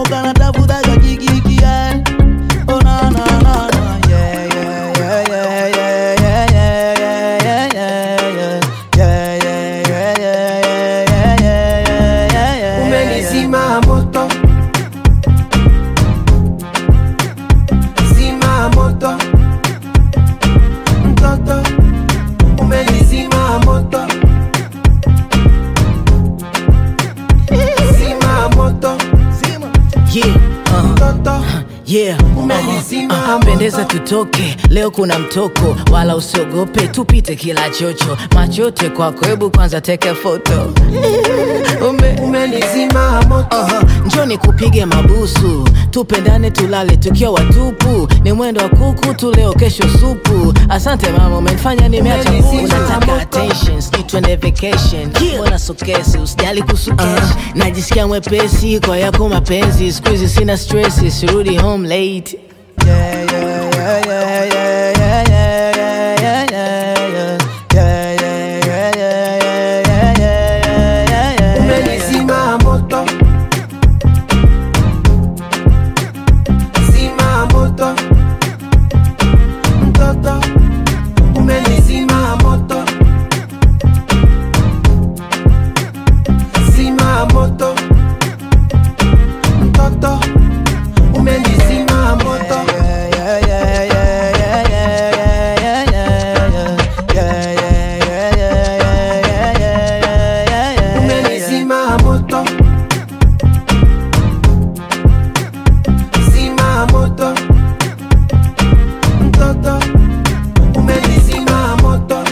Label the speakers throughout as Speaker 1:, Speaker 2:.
Speaker 1: kana tafuta kakikiki yeah. Oh na na na na yeah yeah yeah yeah yeah yeah yeah yeah yeah yeah yeah yeah yeah yeah yeah yeah yeah
Speaker 2: Umenizima moto Zima moto Mtoto Umenizima moto Zima moto
Speaker 3: Yeah, uh,
Speaker 2: Mtoto
Speaker 3: yeah.
Speaker 2: Umenizima
Speaker 3: Uh,
Speaker 2: moto.
Speaker 3: pendeza tutoke leo kuna mtoko wala usiogope tupite kila chocho machote kwako hebu kwanza teke foto Ume,
Speaker 2: Umenizima moto
Speaker 3: uh, njoni kupige mabusu tupendane tulale tukiwa watupu ni mwendo wa kuku tu leo kesho supu asante mama umenifanya nimeacha
Speaker 2: Umenizima
Speaker 3: kuku. nataka
Speaker 2: moto.
Speaker 3: attention sijui twende vacation mbona sokesi usijali kuhusu cash najisikia mwepesi kwa yako mapenzi siku hizi sina stress sirudi home late
Speaker 1: yeah yeah yeah yeah yeah yeah yeah yeah yeah yeah yeah yeah yeah yeah yeah yeah yeah yeah
Speaker 2: Umenizima moto Zima moto Mtoto Umenizima moto Zima moto Mtoto Umenizima moto Umenizima moto Zima moto Mtoto Umenizima moto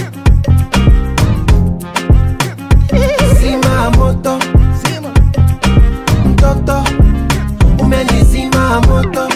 Speaker 2: Zima moto Mtoto Umenizima moto